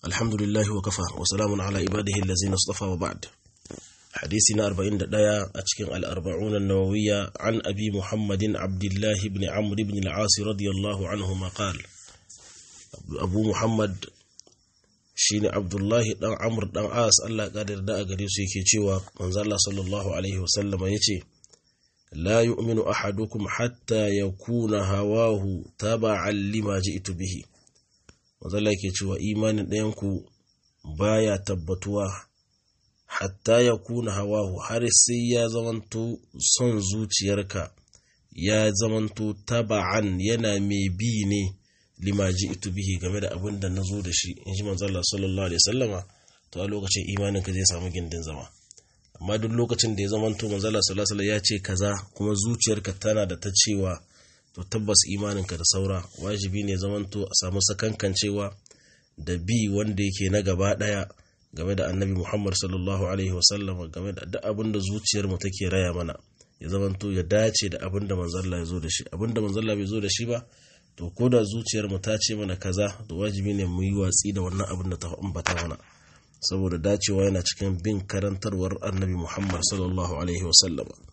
alhamdulillahi wa kafa wa salamun ala ibadihi allazina istafa wa ba'd hadisi na 41 a cikin al-arba'un an-nawawiyya an abi muhammadin abdullah ibn amr ibn al-as radiyallahu anhu ma qala abu muhammad shine abdullah dan amr dan as Allah ya da a gare su yake cewa manzo Allah sallallahu alaihi wasallama yace la yu'minu ahadukum hatta yakuna hawahu taba'an lima ji'tu bihi mazala ke cewa imanin ɗayanku baya tabbatuwa hatta ya kuna hawahu har sai ya zamanto son zuciyarka ya zamanto taba'an yana mai bi ne limaji ito bihi game da abin da na zo da shi in ji manzala sallallahu alaihi sallama to a lokacin imaninka zai samu gindin zama amma duk lokacin da ya zamanto manzala sallallahu alaihi ya ce kaza kuma zuciyarka tana da ta cewa to tabbas imaninka da saura wajibi ne zamanto a samu sakankancewa da bi wanda yake na gaba daya game da annabi muhammad sallallahu alaihi wasallam game da duk abin da zuciyar mu take raya mana ya zamanto ya dace da abin da manzalla ya zo da shi abin da manzalla bai zo da shi ba to ko da zuciyar mu ta ce mana kaza to wajibi ne mu yi watsi da wannan abin da ta ambata mana saboda dacewa yana cikin bin karantarwar annabi muhammad sallallahu alaihi wasallam